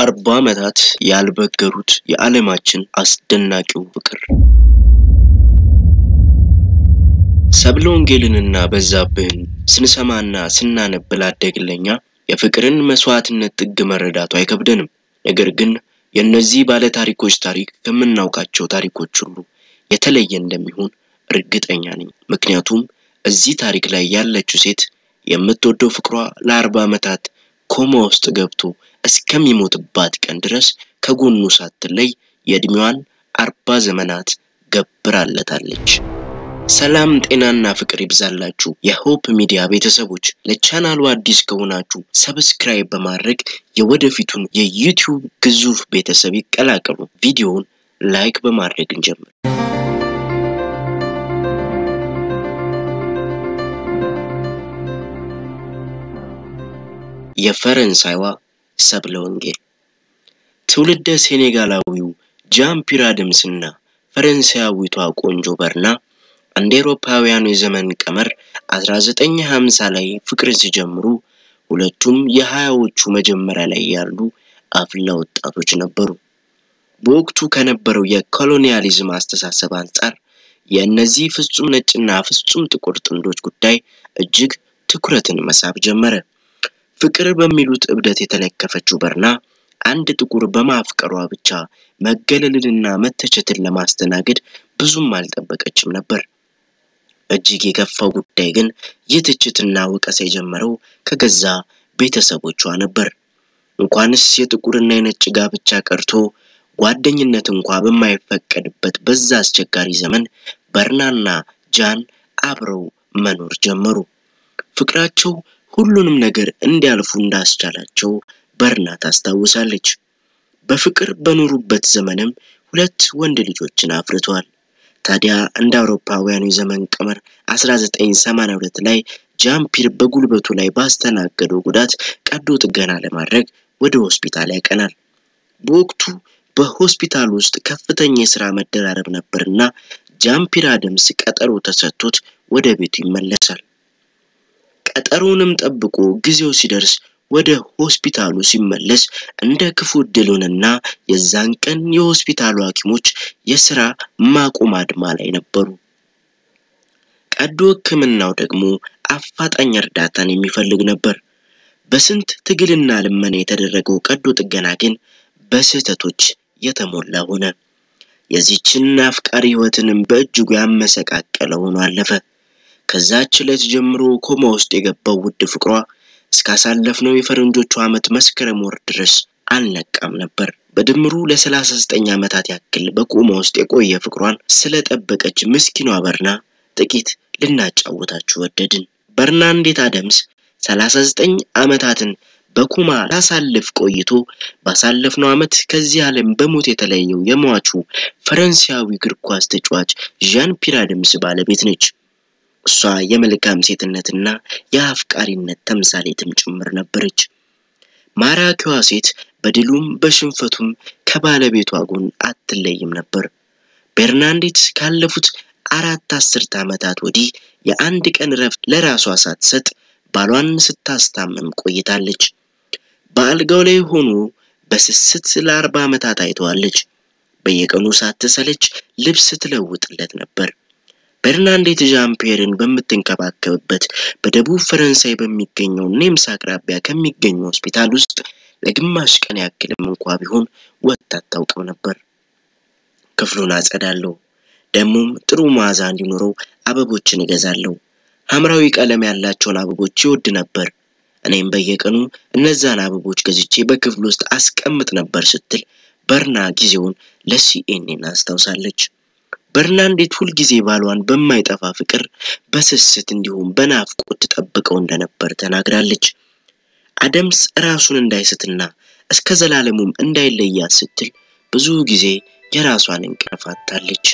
ለአርባ ዓመታት ያልበገሩት የዓለማችን አስደናቂው ፍቅር ሰብለ ወንጌልንና በዛብህን ስንሰማና ስናነብ ላደግለኛ የፍቅርን መስዋዕትነት ጥግ መረዳቱ አይከብደንም። ነገር ግን የእነዚህ ባለ ታሪኮች ታሪክ ከምናውቃቸው ታሪኮች ሁሉ የተለየ እንደሚሆን እርግጠኛ ነኝ። ምክንያቱም እዚህ ታሪክ ላይ ያለችው ሴት የምትወደው ፍቅሯ ለአርባ ዓመታት ኮማ ውስጥ ገብቶ እስከሚሞትባት ቀን ድረስ ከጎኑ ሳትለይ የዕድሜዋን አርባ ዘመናት ገብራለታለች። ሰላም ጤናና ፍቅር ይብዛላችሁ የሆፕ ሚዲያ ቤተሰቦች። ለቻናሉ አዲስ ከሆናችሁ ሰብስክራይብ በማድረግ የወደፊቱን የዩቲዩብ ግዙፍ ቤተሰብ ይቀላቀሉ። ቪዲዮውን ላይክ በማድረግ እንጀምር። የፈረንሳይዋ ሰብለ ወንጌል ትውልደ ሴኔጋላዊው ጃን ፒር አደምስና ፈረንሳያዊቷ ቆንጆ በርና እንደ አውሮፓውያኑ የዘመን ቀመር 1950 ላይ ፍቅርን ሲጀምሩ ሁለቱም የሀያዎቹ መጀመሪያ ላይ ያሉ አፍላ ወጣቶች ነበሩ። በወቅቱ ከነበረው የኮሎኒያሊዝም አስተሳሰብ አንጻር የእነዚህ ፍጹም ነጭና ፍጹም ጥቁር ጥንዶች ጉዳይ እጅግ ትኩረትን መሳብ ጀመረ። ፍቅር በሚሉት እብደት የተለከፈችው በርና አንድ ጥቁር በማፍቀሯ ብቻ መገለልንና መተቸትን ለማስተናገድ ብዙም አልጠበቀችም ነበር። እጅግ የከፋው ጉዳይ ግን ይህ ትችትና ወቀሳ የጀመረው ከገዛ ቤተሰቦቿ ነበር። እንኳንስ የጥቁርና የነጭ ጋብቻ ቀርቶ ጓደኝነት እንኳ በማይፈቀድበት በዛ አስቸጋሪ ዘመን በርናና ጃን አብረው መኖር ጀመሩ። ፍቅራቸው ሁሉንም ነገር እንዲያልፉ እንዳስቻላቸው በርና ታስታውሳለች። በፍቅር በኖሩበት ዘመንም ሁለት ወንድ ልጆችን አፍርተዋል። ታዲያ እንደ አውሮፓውያኑ የዘመን ቀመር 1982 ላይ ጃምፒር በጉልበቱ ላይ ባስተናገደው ጉዳት ቀዶ ጥገና ለማድረግ ወደ ሆስፒታል ያቀናል። በወቅቱ በሆስፒታል ውስጥ ከፍተኛ የሥራ መደራረብ ነበርና ጃምፒር አደምስ ቀጠሮ ተሰጥቶት ወደ ቤቱ ይመለሳል። ቀጠሮውንም ጠብቆ ጊዜው ሲደርስ ወደ ሆስፒታሉ ሲመለስ እንደ ክፉ ዕድሉንና የዛን ቀን የሆስፒታሉ ሐኪሞች የሥራ ማቆም አድማ ላይ ነበሩ። ቀዶ ሕክምናው ደግሞ አፋጣኝ እርዳታን የሚፈልግ ነበር። በስንት ትግልና ልመና የተደረገው ቀዶ ጥገና ግን በስህተቶች የተሞላ ሆነ። የዚችን አፍቃሪ ሕይወትንም በእጅጉ ያመሰቃቀለ ሆኖ አለፈ። ከዛች ዕለት ጀምሮ ኮማ ውስጥ የገባው ውድ ፍቅሯ እስካሳለፍነው የፈረንጆቹ ዓመት መስከረም ወር ድረስ አልነቃም ነበር። በድምሩ ለ39 ዓመታት ያክል በኮማ ውስጥ የቆየ ፍቅሯን ስለጠበቀች ምስኪኗ በርና ጥቂት ልናጫወታችሁ ወደድን። በርና እንዴት አደምስ 39 ዓመታትን በኮማ ላሳልፍ ቆይቶ ባሳለፍነው ዓመት ከዚህ ዓለም በሞት የተለየው የሟቹ ፈረንሳያዊ እግር ኳስ ተጫዋች ዣን ፒር አደምስ ባለቤት ነች። እሷ የመልካም ሴትነትና የአፍቃሪነት ተምሳሌትም ጭምር ነበረች። ማራኪዋ ሴት በድሉም በሽንፈቱም ከባለቤቷ ጎን አትለይም ነበር። ቤርናንዴት ካለፉት አራት አስርት ዓመታት ወዲህ የአንድ ቀን እረፍት ለራሷ ሳትሰጥ ባሏን ስታስታምም ቆይታለች። በአልጋው ላይ ሆኖ በስስት ለአርባ ዓመታት አይተዋለች። በየቀኑ ሳትሰለች ልብስ ትለውጥለት ነበር። በርናንዴት ዣምፒየርን በምትንከባከብበት በደቡብ ፈረንሳይ በሚገኘው ኔምስ አቅራቢያ ከሚገኙ ሆስፒታል ውስጥ ለግማሽ ቀን ያክልም እንኳ ቢሆን ወጥታ አታውቅም ነበር። ክፍሉን አጸዳለሁ፣ ደግሞም ጥሩ መዓዛ እንዲኖረው አበቦችን እገዛለሁ። ሐምራዊ ቀለም ያላቸውን አበቦች ይወድ ነበር። እኔም በየቀኑ እነዛን አበቦች ገዝቼ በክፍል ውስጥ አስቀምጥ ነበር ስትል በርና ጊዜውን ለሲኤንኤን አስታውሳለች። በርናንዴት ሁልጊዜ ባሏን በማይጠፋ ፍቅር በስስት እንዲሁም በናፍቆት ትጠብቀው እንደነበር ተናግራለች። አደምስ ራሱን እንዳይስትና እስከ ዘላለሙም እንዳይለያት ስትል ብዙ ጊዜ የራሷን እንቅልፍ አጥታለች።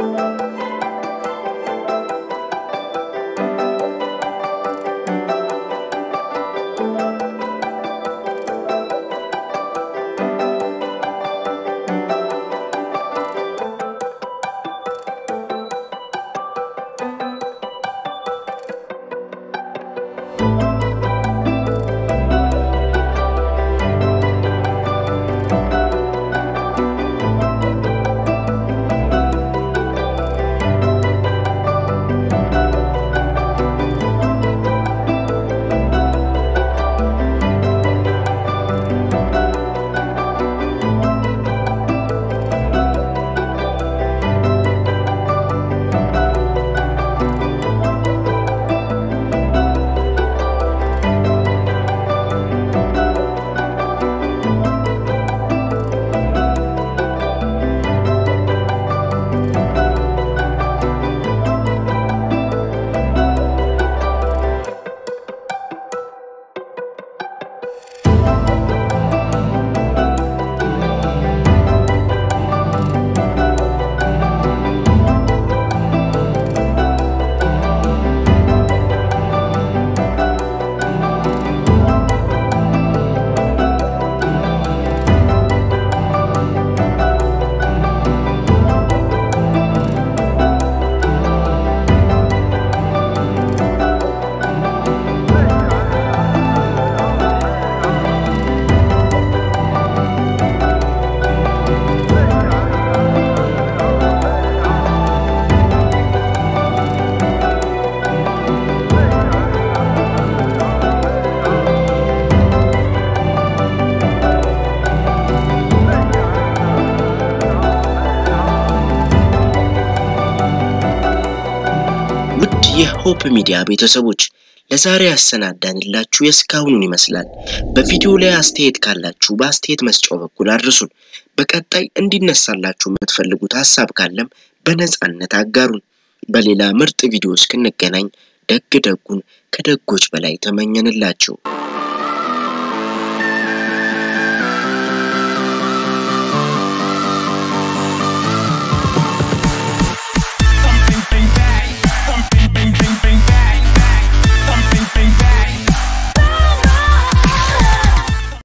የሆፕ ሚዲያ ቤተሰቦች ለዛሬ ያሰናዳንላችሁ የእስካሁኑን ይመስላል። በቪዲዮ ላይ አስተያየት ካላችሁ በአስተያየት መስጫው በኩል አድርሱን። በቀጣይ እንዲነሳላችሁ የምትፈልጉት ሀሳብ ካለም በነጻነት አጋሩን። በሌላ ምርጥ ቪዲዮ እስክንገናኝ ደግ ደጉን ከደጎች በላይ ተመኘንላችሁ።